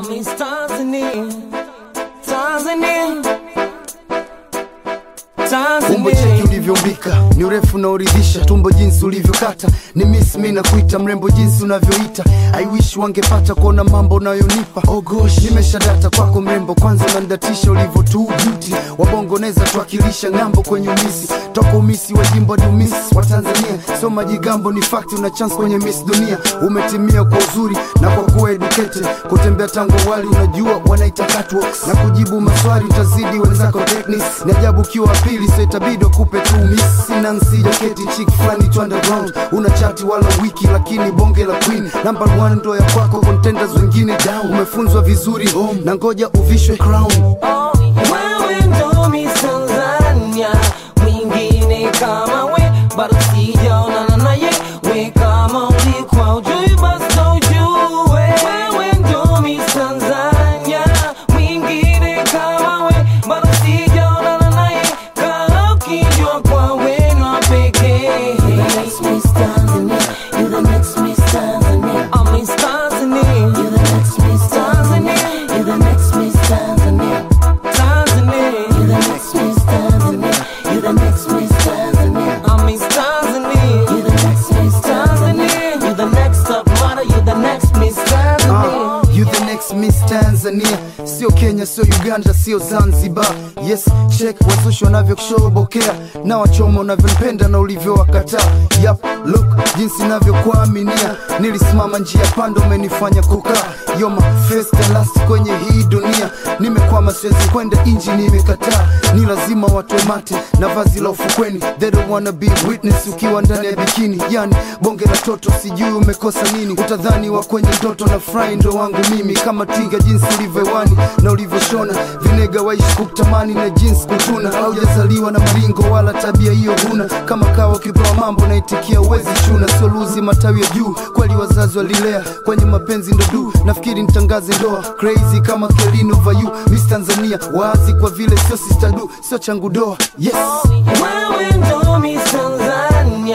Miss Tanzania, Tanzania, umbo cheki Tanzania. ulivyoumbika ni urefu na uridhisha tumbo jinsi ulivyokata ni miss mi na kuita mrembo jinsi unavyoita i wish wangepata kuona mambo unayonipa oh gosh nimeshadata kwako mrembo kwanza unanidatisha ulivyo tu beauty wabongo neza tuwakilisha ng'ambo kwenye umisi toka umisi wa jimbo hadi umisi wa tanzania sio majigambo ni fakti una chance kwenye miss dunia umetimia kwa uzuri na kwa kuwa educated kutembea tangu awali unajua wanaita catwalks na kujibu maswali utazidi wenzako techniques ni ajabu ukiwa wa pili so itabidi wakupe tu miss Nancy jaketi chick fulani tu underground una chati wala wiki lakini bonge la queen number one ndo ya kwako contenders wengine down umefunzwa vizuri home na ngoja uvishwe crown Wewe ndo Miss Tanzania, mwingine kama we bado sijaonana naye. We kama ulikuwa hujui basi ndo ujue. Wewe ndo Miss Tanzania, mwingine kama we bado sijaonana naye. Kama ukijua kwa wenu wa pekee. Miss Tanzania, you the next Miss Tanzania. I'm Miss Tanzania, You the next Miss Tanzania. You the next Miss Tanzania. Tanzania. You the next Miss Tanzania. You the next Miss Tanzania. I'm Miss Tanzania. You the next Miss Tanzania. Tanzania. You the next top model, you the next Miss Tanzania. Uh, you the next Miss Tanzania, sio Kenya, sio Uganda, sio Zanzibar. Yes, check wazushi wanavyokushobokea na wachoma unavyonipenda na ulivyowakataa. Yap, look jinsi navyokuaminia, nilisimama njia panda, umenifanya kukaa. You're my first and last kwenye hii dunia, nimekwama siwezi kwenda inji, nimekataa. Ni lazima watoe mate na vazi la ufukweni, they don't wanna be witness ukiwa ndani ya bikini. Yani bonge la toto, sijui umekosa nini, utadhani wa kwenye ndoto na fry ndo wangu mimi, kama twiga jinsi ulivyoewani na ulivyoshona vinega, waishi kutamani na jinsi kutuna. Haujazaliwa na maringo wala tabia hiyo huna, kama kawa ukipewa mambo naitikia uwezi chuna, sio luzi matawi ya juu, kweli wazazi walilea kwenye mapenzi ndo du, nafikiri nitangaze ndoa crazy kama Kelino Vayu, Miss Tanzania wazi kwa vile sio sister du, sio changu doa yes Wewe ndo Miss Tanzania,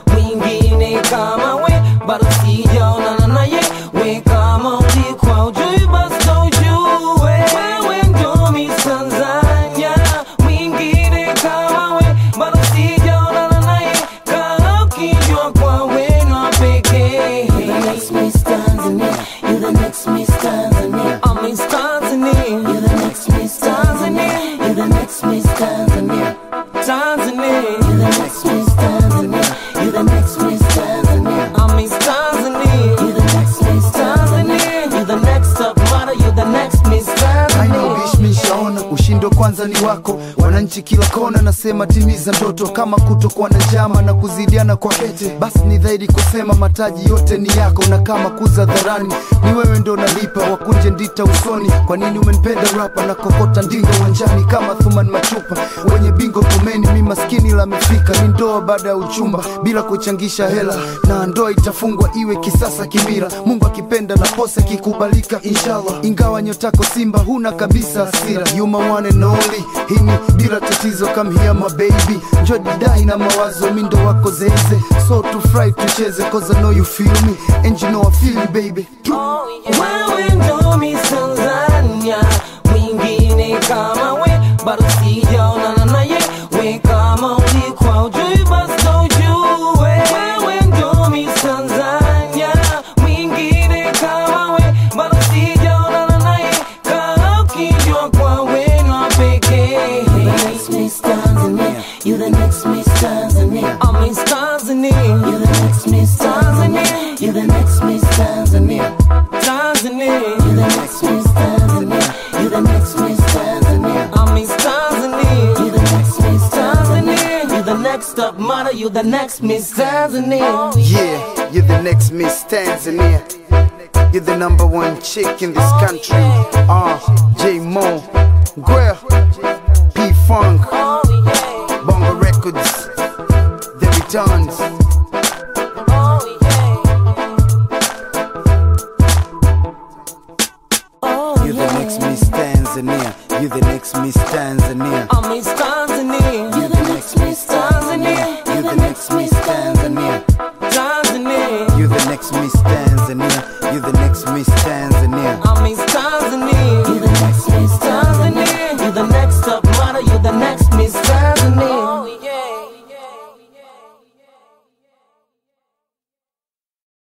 mwingine kama we bado sijaonana naye. We kama ulikuwa hujui basi ndo ujue. Wewe ndo Miss Tanzania, mwingine kama we bado sijaonana naye. Kama ukijua kwa wenu wa pekee. You the next Miss Tanzania. You the next Miss Tanzania. I'm Miss Tanzania, You the next Miss Tanzania. You the next Miss Tanzania. Tanzania. You the next Miss Tanzania. You the next Miss Tanzania. I'm Miss Tanzania. You the next Miss Tanzania. Tanzania, you the next top model, you the next Miss I know Tanzania. bish mishaona ushindo kwanza ni wako wananchi kila kona nasema timiza ndoto kama kutokuwa na njama na kuzidiana kwa kete basi ni dhaidi kusema mataji yote ni yako na kama kuza dharani ni wewe ndo nalipa wakunje ndita usoni kwa nini umenipenda rapa na kokota ndinga uwanjani kama thuman machupa wenye bingo kumeni mi maskini la mifika ni ndoa baada ya uchumba bila kuchangisha hela na ndoa itafungwa iwe kisasa kimira mungu akipenda na posa ikikubalika inshallah ingawa nyotako simba huna kabisa hasira you my one and only hini bila tatizo come here my baby njo didai na mawazo mindo wako zeze so to fry tucheze cause I know you feel me and you know I feel you baby Wewe ndo Miss Tanzania, mwingine kama we bado sijaonana naye. We kama ulikuwa hujui basi ndo ujue. Wewe ndo Miss Tanzania, mwingine kama we bado sijaonana naye. Kama ukijua kwa wenu wa pekee. You the next Miss Tanzania. You the next Miss Tanzania. I'm Miss Tanzania, You the next Miss Tanzania. You the next Miss Tanzania. Tanzania. You the next Miss Tanzania. You the next Miss Tanzania. I'm Miss Tanzania. You the next Miss Tanzania. Tanzania, you the next top model, you the next Miss Tanzania. Yeah, you're the next Miss Tanzania. You're the number one chick in this country. Uh, J Mo, Guel, P Funk, Oh yeah, Bongo Records, The Returns. oh yeah. Oh You're the next Miss Tanzania. You're the next Miss Tanzania.